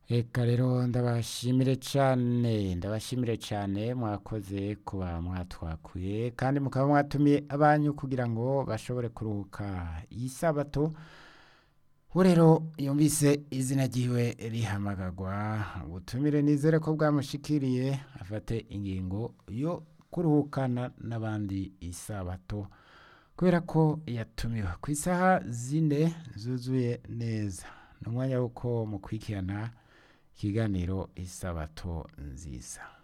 Eka rero ndabashimire cane ndabashimire cane mwakoze kuba mwatwakuye kandi mukaba mwatumiye abanyu kugira ngo bashobore kuruhuka iyi sabato uwo rero yumvise izina ryiwe rihamagagwa ubutumire nizere ko bwamushikiriye afate ingingo yo kuruhukana n'abandi isabato kubera ko yatumiwe ku isaha zine zuzuye neza ni umwanya w'uko mukurikirana ikiganiro isabato nziza